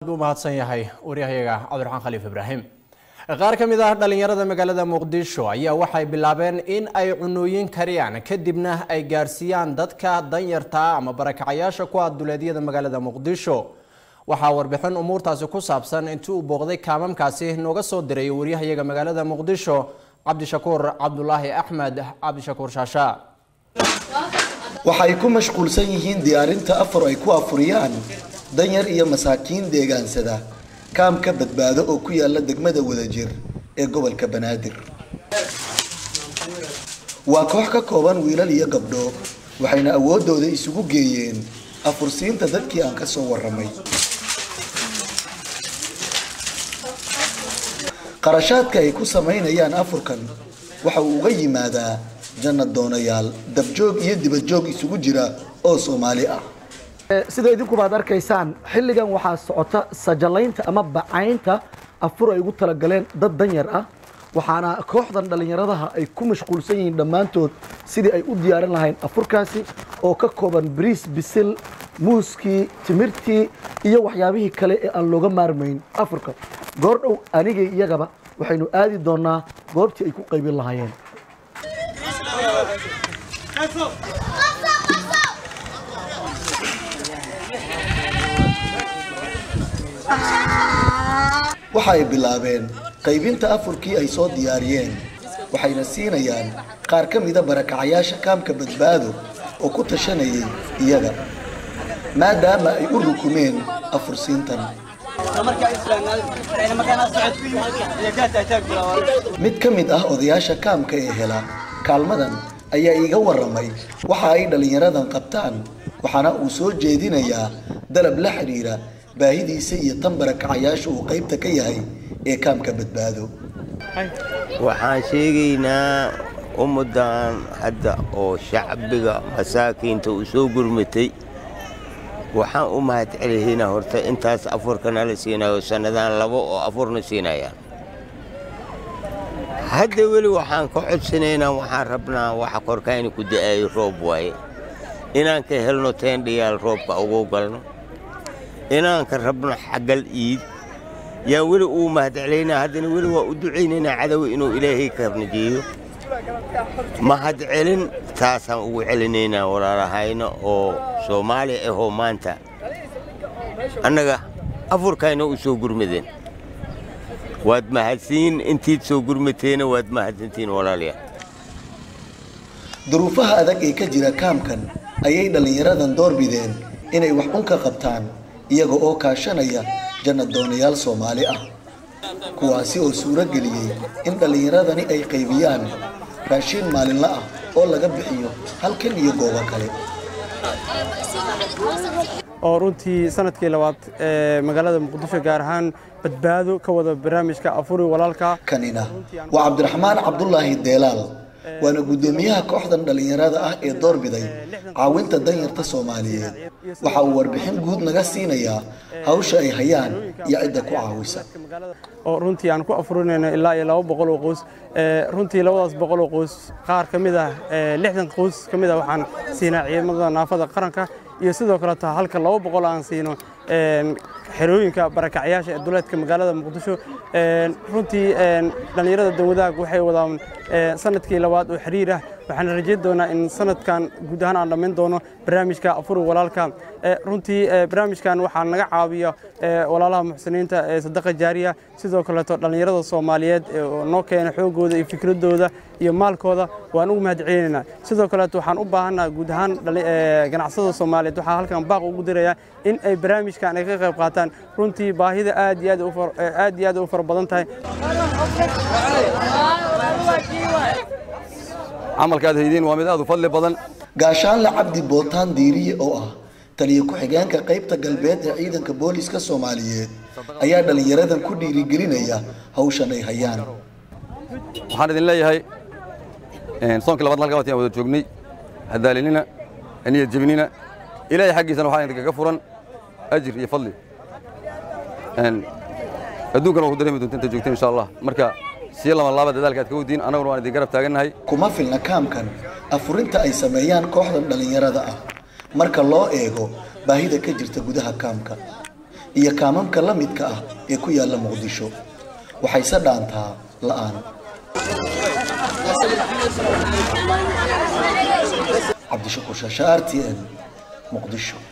u mahadsan yahay waryahayaga cabdiraxmaan khaliif ibraahim qaar ka mid ah dhalinyarada magaalada muqdisho ayaa waxay bilaabeen in ay cunooyin kariyaan kadibna ay gaarsiiyaan dadka danyarta ama barakacayaasha ku ah duleedyada magaalada muqdisho waxaa warbixin umuurtaasi ku saabsan intii uu booqday kaamamkaasi nooga soo diray waryahayaga magaalada muqdisho cabdishakuur cabdulaahi axmed cabdishakuur shaasha waxay ku mashquulsan yihiin diyaarinta afar ay ku afuriyaan danyar iyo masaakiin deegaansada kaamka badbaado oo ku yaala degmada wadajir ee gobolka banaadir waa koox ka kooban wiilal iyo gabdho waxayna awoodooda isugu geeyeen afursiinta dadkii aan ka soo waramay qarashaadka ay ku samaynayaan afurkan waxa uu uga yimaadaa jannad doonayaal dabjoog iyo dibadjoog isugu jira oo soomaali ah sida idinkubaad arkaysaan xilligan waxaa socota sajalaynta ama bacaynta afur ay ugu talagaleen dad danyar ah waxaana kooxdan dhallinyaradaha ay ku mashquulsan yihiin dhammaantood sidii ay u diyaarin lahayn afurkaasi oo ka kooban bariis bisil muuskii timirtii iyo waxyaabihii kale ee aan looga maarmayn afurka goordhow anigay iyagaba waxaynu aadi doonaa goobtii ay ku qaybin lahaayeen waxa ay bilaabeen qaybinta afurkii ay soo diyaariyeen waxayna siinayaan qaar ka mida barakacayaasha kaamka badbaado oo ku tashanayay iyaga maadaama ay u rukumeen afursiintan mid ka mid ah odayaasha kaamka ee hela kaalmadan ayaa iiga waramay waxa ay dhallinyaradan qabtaan waxaana uu soo jeedinayaa dalab la xidhiira baahidiisa iyo tan barakacayaasha uu qaybta ka yahay ee kaamka badbaado waxaan sheegaynaa ummaddan hadda oo shacbiga masaakiinta u soo gurmatay waxaan u mahadcelihaynaa horta intaas afurkana la siinayo sannadaan labo oo afurna siinayaan hadda weli waxaan ka codsanaynaa waxaan rabnaa waxa korkayna ku da'aayo roob waaye inaan ka helno teendhayaal roobka ugu galno inaan ka rabno xaggal iid yaa weli uu mahadcelaynaa haddana weli waa u ducaynaynaa cadow inuu ilaahay ka najeeyo mahadcelin taasaan ugu celinaynaa walaalahayna oo soomaali ahoo maanta annaga afurkayna u soo gurmadeen waad mahadsiin intiid soo gurmateena waad mahadsantiin walaalayaal duruufaha adag ee ka jira kaamkan ayay dhallinyaradan doorbideen inay wax un ka qabtaan iyaga oo kaashanaya jannad doonayaal soomaali ah kuwaasi oo suuro geliyey in dhallinyaradani ay qaybiyaan raashiin maalinla ah oo laga bixiyo halkan iyo goobo kale oo runtii sanadkii labaad ee magaalada muqdisho gaar ahaan badbaado ka wada barnaamijka afuri walaalka kanina waa cabdiraxmaan cabdulaahi deelaal waana guddoomiyaha kooxdan dhallinyarada ah ee doorbiday caawinta danyarta soomaaliyeed waxa uu warbixin guud naga siinayaa hawsha ay hayaan iyo cidda ku caawisa oo runtii aan ku afurinayno ilaa iyo laba boqol oo qoys runtii labadaas boqol oo qoys qaar ka mid ah lixdan qoys ka mid ah waxaan siinaa ciidamada naafada qaranka iyo sidoo kaleeto halka laba boqol aan siino xerooyinka barakacyaasha ee duleedka magaalada muqdisho runtii dhallinyarada dawadaag waxay wadaan sanadkii labaad oo xiriir ah waxaan rajayn doonaa in sanadkan guud ahaan aan dhammayn doono barnaamijka afuri walaalka runtii barnaamijkan waxaa naga caawiya walaalaha muxsiniinta ee sadaqa jaariya sidoo kaleeto dhallinyarada soomaaliyeed oo noo keena xoogooda iyo fikradooda iyo maalkooda waan ugu mahadcelinaynaa sidoo kaleeto waxaan u baahannaha guud ahaan ganacsada soomaaliyeed waxaa halkan baaq ugu dirayaa in ay barnaamijkan ay ka qayb qaataan runtii baahida aad iyo aad iyo aad u fara badan tahay camalkaad haydiin waa mid aad u fadli badan gaashaanle cabdi bootaan diiriye oo ah taliya ku-xigeenka qaybta galbeed ee ciidanka booliska soomaaliyeed ayaa dhallinyaradan ku dhiirigelinaya hawshan ay hayaan waxaan idin leeyahay soonkii labaad halka watan wada joognay hadaalinina niyad jebinina ilaahay xaggiisana waxaa idinkaga furan ajir iyo fadli adduunkana waa ku dareemi doonta inta joogteen insha allah marka sii lama laaba dadaalka aad ka wadiin annaguna waan idin garab taagannahay kuma filna kaamkan afurinta ay sameeyaan kooxdan dhallinyarada ah marka loo eego baahida ka jirta gudaha kaamka iyo kaamamka la midka ah ee ku yaalla muqdisho waxayse dhaantaa la'aan cabdishakuur shaasha r t n muqdisho